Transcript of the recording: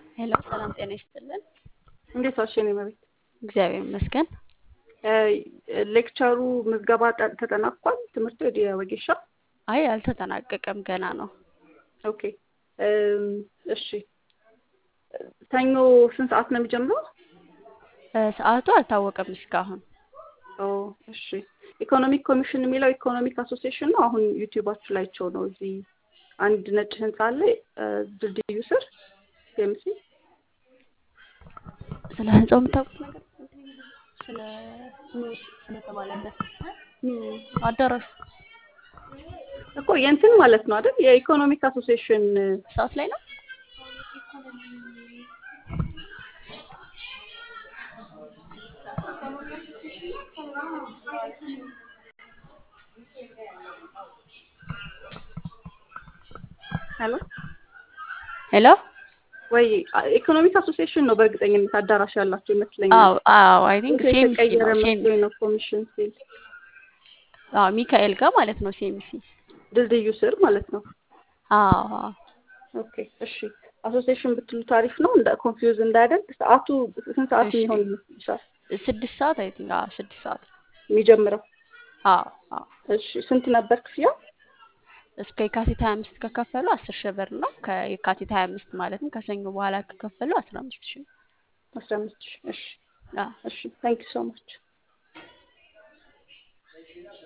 ሄሎ ሰላም ጤና ይስጥልን። እንዴት ዋልሽ የኔ መቤት? እግዚአብሔር ይመስገን። ሌክቸሩ ምዝገባ ጠ- ተጠናቋል? ትምህርቱ ወደ ወጌሻ? አይ አልተጠናቀቀም፣ ገና ነው። ኦኬ እም፣ እሺ ሰኞ ስንት ሰዓት ነው የሚጀምረው? እ፣ ሰዓቱ አልታወቀም እስካሁን። ኦ እሺ ኢኮኖሚክ ኮሚሽን የሚለው ኢኮኖሚክ አሶሲዬሽን ነው። አሁን ዩቲዩባችሁ ላይቸው ነው። እዚህ አንድ ነጭ ህንጻ አለ እ፣ ድልድዩ ስር ሴምሲ ስለ ህንጻው የምታውቁት ነገር ስለ ስለተባለበት አዳራሹ እኮ የእንትን ማለት ነው አይደል? የኢኮኖሚክ አሶሲዬሽን ሰዓት ላይ ነው። ሄሎ ሄሎ ወይ ኢኮኖሚክ አሶሲዬሽን ነው በእርግጠኝነት አዳራሽ ያላቸው ይመስለኛል። አዎ አዎ አይ ቲንክ እንትን ሴምሲ የተቀየረ ነው ሴም መስሎኝ ነው ኮሚሽን ሲል አዎ ሚካኤል ጋር ማለት ነው ሴምሲ ድልድዩ ስር ማለት ነው። አዎ አዎ ኦኬ እሺ አሶሲዬሽን ብትሉ ታሪፍ ነው እንደ ኮንፊውዝ እንዳያደርግ ሰዓቱ ስንት ሰዓት እሺ የሚሆን ይመስልሻል ስድስት ሰዓት አይ ቲንክ አዎ ስድስት ሰዓት የሚጀምረው? አዎ አዎ እሺ ስንት ነበር ክፍያው? እስከ የካቲት ሀያ አምስት ከከፈሉ አስር ሺህ ብር ነው። ከየካቲት ሀያ አምስት ማለትም ከሰኞ በኋላ ከከፈሉ አስራ አምስት ሺህ ነው። አስራ አምስት ሺህ እሺ አዎ እሺ ታንክ ዩ ሶ ማች